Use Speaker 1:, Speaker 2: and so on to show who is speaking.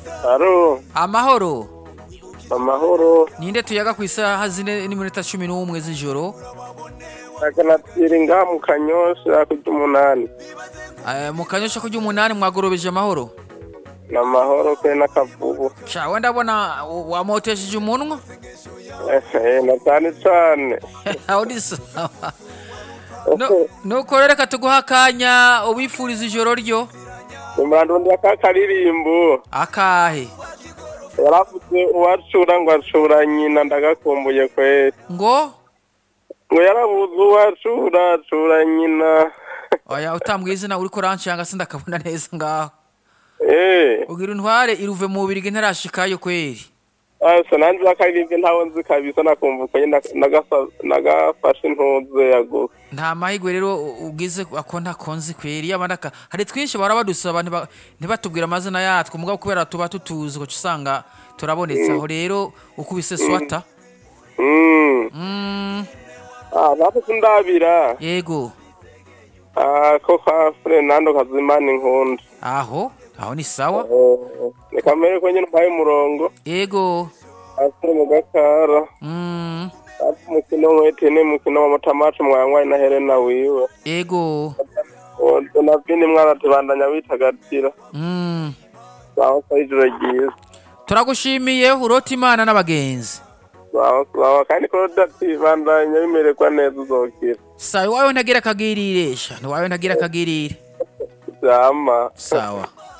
Speaker 1: Aro,
Speaker 2: amahoro
Speaker 1: amahoro.
Speaker 2: ninde tuyaga ku isaha zine n'iminota cumi n'umwe z'ijoro
Speaker 1: Akanatira ngaha mu kanyosha kurya umunani.
Speaker 2: Eh, mu kanyosha kurya umunani mwagorobeje amahoro
Speaker 1: Ni amahoro pe n'akavubu.
Speaker 2: sha wenda abona wamotesheje umunwa
Speaker 1: Eh, na cyane cyane.
Speaker 2: aho ni sawa No- nuko rero reka tuguha akanya ubifuriza ijoro ryo
Speaker 1: Umurandondera ka karirimbo.
Speaker 2: akahe
Speaker 1: Yaravuze uwacura ngo acura nyina ndagakumbuye kweri.
Speaker 2: ngo
Speaker 1: Ngo yarabuze uwacura acura nyina.
Speaker 2: oya utambwiye izina uriko urancanga sindakabona neza ngaho
Speaker 1: Eh,
Speaker 2: ugira intware iruve mu bubirigi ntarashikayo kweri
Speaker 1: asa nanjye akaririmbo ntawe nzi kabisa nakumva uko nyine nagasa- nagafashe intuze yaguze.
Speaker 2: nta mahirwe rero ugize ako ntakonzi kweri yaba naka hari twinshi bahora badusaba ntiba- ntibatubwire amazina yatwo mugabo kubera tuba tutuzi ugaca usanga turabonetse aho rero ukubise swata
Speaker 1: Mm.
Speaker 2: Mm,
Speaker 1: Ah, natwe sindabira.
Speaker 2: yego
Speaker 1: Ah, ko kwa Fernando Kazimana inkunda.
Speaker 2: aho aho ni sawa
Speaker 1: Eh, ni kamere ko nyine umpaye umurongo.
Speaker 2: yego
Speaker 1: Asire mu gakara.
Speaker 2: Mm,
Speaker 1: Ati umukino mwete ni umukino wa matamacu mwanywaye na Helena wiwe.
Speaker 2: yego
Speaker 1: Oh, Donavini mwaratubandanya witagatira.
Speaker 2: Mm,
Speaker 1: Sawa sawa ijoro ryiza.
Speaker 2: turagushimiye urota imana n'abagenzi
Speaker 1: Sawa sawa kandi ko udatibandanya bimererwa neza uzokira.
Speaker 2: sawa iwawe ntagira akagirire sha ntiwawe ntagira akagirire
Speaker 1: Jama.
Speaker 2: sawa